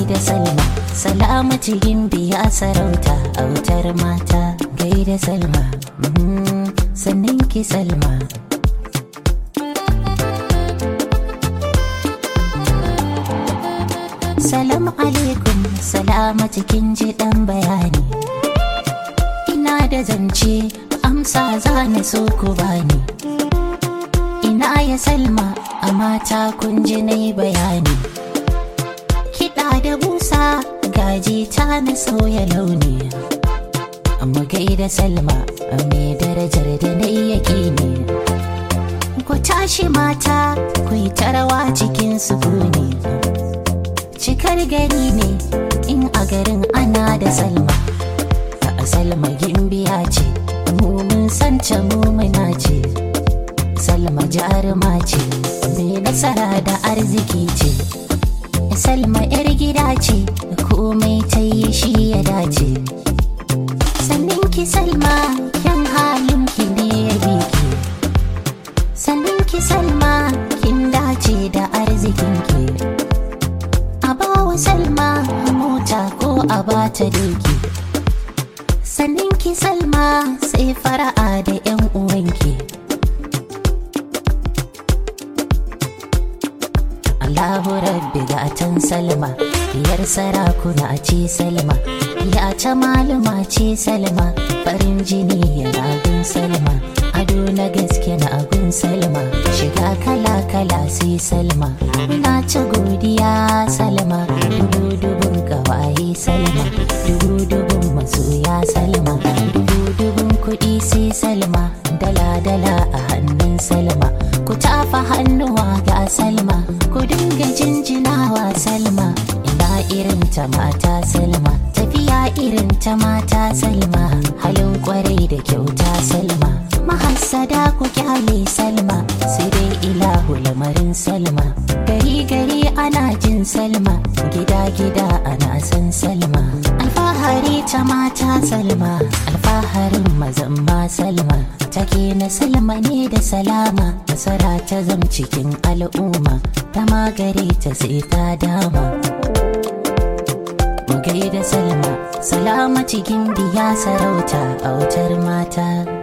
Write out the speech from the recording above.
gaida salma salamatu biya sarauta autar mata gaida salma mhm, sannin ki salma Salamu alaikum, salamatu kin ji dan bayani. Ina da zance, amsa za na so ku bani. Ina ya salma, a mata kun ji na yi bayani. Kiɗa da busa, gaji ta na sauya launi. Amma gaida salma, a mai darajar da na yi yaƙini. Ku tashi mata, ku yi tarawa cikin sukuni. cikar gari ne in a garin ana da salma a salma gimbiya ce mu mun santa mu muna ce salma jaruma ce mai nasara da arziki ce salma yar gida ce komai ta yi shi ya dace sannin ki salma kyan halin ki ne ya biki sannin ki salma kin dace da arzikin ki a bawa salma mota ko a bata doki sannin ki salma sai fara'a da yan uwanki Allahu rabbi gatan salma diyar sarakuna ce salma ya ta malama ce salma farin jini yana gun salma ado na gaske na agun salma shiga kala kala sai salma na ci godiya salma dubu dubun gawaye salma dubu dubun masoya salma dubu dubun kuɗi sai salma dala dala a hannun salma ku tafa hannuwa ga salma ku dinga jinjinawa salma ina irin ta mata salma tafiya irin ta mata salma halin kwarai da kyauta salma mahassada ku kyale salma sai dai ilahu lamarin salma gari gari ana jin salma gida gida ana san salma alfahari ta mata salma alfaharin mazan ma salma take na salma ne da salama nasara ta zam cikin al'umma ta magare ta sai ta dama mu gaida salma salama cikin biya sarauta a wutar mata